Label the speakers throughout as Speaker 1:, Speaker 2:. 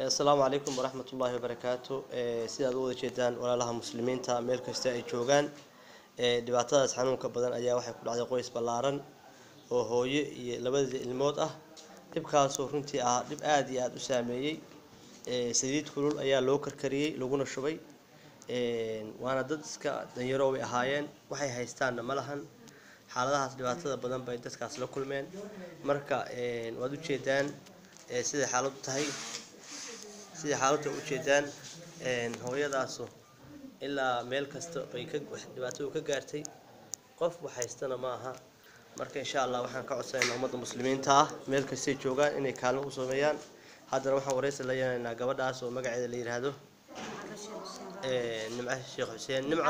Speaker 1: asalaamu calaykum waraxmat ullaahi wabarakaatu sidaad u wada jeedaan walaalaha muslimiinta meel kasta ay joogaan dhibaatadaas xanuunka badan ayaa waxay ku dhacday qoys ballaaran oo hooyo iyo labadii ilmood ah dhibkaasoo runtii ah dhib aada iyo aada u saameeyey saliid kulul ayaa loo karkariyey laguna shubay waana dad iska danyaro way ahaayeen waxay haystaanna ma lahan xaaladahaas dhibaatada badan bay dadkaas la kulmeen marka waad ujeedaan siday xaaladu tahay siday xaaladda ujeedaan hooyadaasu ilaa meel kasta bay ka dhibaatadu ka gaartay qof wax haystana ma aha marka insha allah waxaan ka codsanaynaa ummadda muslimiinta ah meel kastay joogaan inay kaalmo u sameeyaan haddana waxaan wareysi la yeelanaynaa gabadhaas oo magaceeda la yidhaahdo nimco sheekh xuseen nimco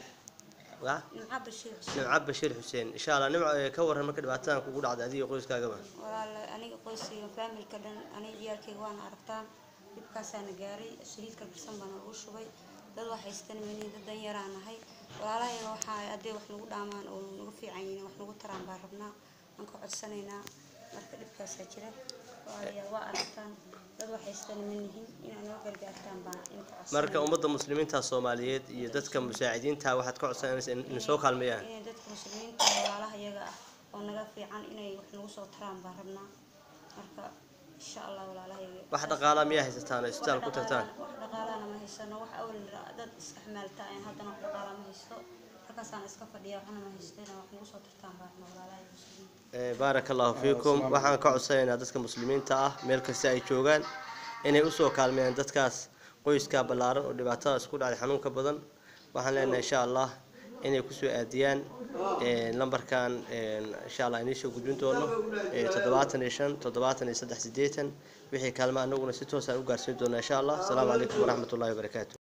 Speaker 1: nimco bashiir xuseen insha allah nimco ka waran marka dhibaatadan kugu dhacday adiga qoyskaagaba
Speaker 2: walaal aniga qoyskayga faamilka dhan aniga ciyaalkayga waana aragtaan dhibkaasaana gaaray saliid karkarsan baana lagu shubay dad wax haystan mani dad danyaraan nahay walaalahayga waxaa hadday wax nagu dhaamaan oo nagu fiican yihiin wax nagu taraan baan rabnaa aan ka codsanaynaa marka dhibkaasaa jira walaalayaal waa aragtaan dad wax haystan ma nihin inaad noo gargaartaan baan inka codsanayna
Speaker 1: marka ummadda muslimiinta soomaaliyeed iyo dadka musaacidiinta waxaad ka codsanaysa in soo kaalmeeyaan
Speaker 2: inay dadka muslimiinta walaalaha iyaga ah oo naga fiican inay wax nagu soo taraan baan rabnaa marka insha allah walaalahayga
Speaker 1: wax dhaqaalaa miyaa haysataan oo isbitaal ku tagtaan
Speaker 2: wax dhaqaalana ma haysano wax awal dad iska xamaalta ayan haddana wax dhaqaala ma haysto halkaasaan iska fadhiya waxna ma haysto inaa wax nagu soo tartaan baan rabnaa walaalahayga muslimiinta
Speaker 1: baaraka allahu fiikum waxaan ka codsanaynaa dadka muslimiinta ah meel kasta ay joogaan inay usoo kaalmeeyaan dadkaas qoyska ballaaran oo dhibaatadaas ku dhacday xanuunka badan waxaan leenahay insha allah inay kusoo aadiyaan lambarkan insha allah iniisoo gudbin doono toddobaatan iyo shan toddobaatan iyo saddex sideetan wixii kaalma anaguna si toosaan u gaarsiin doonaa insha allah asalaamu calaykum waraxmat ullahi wabarakaatu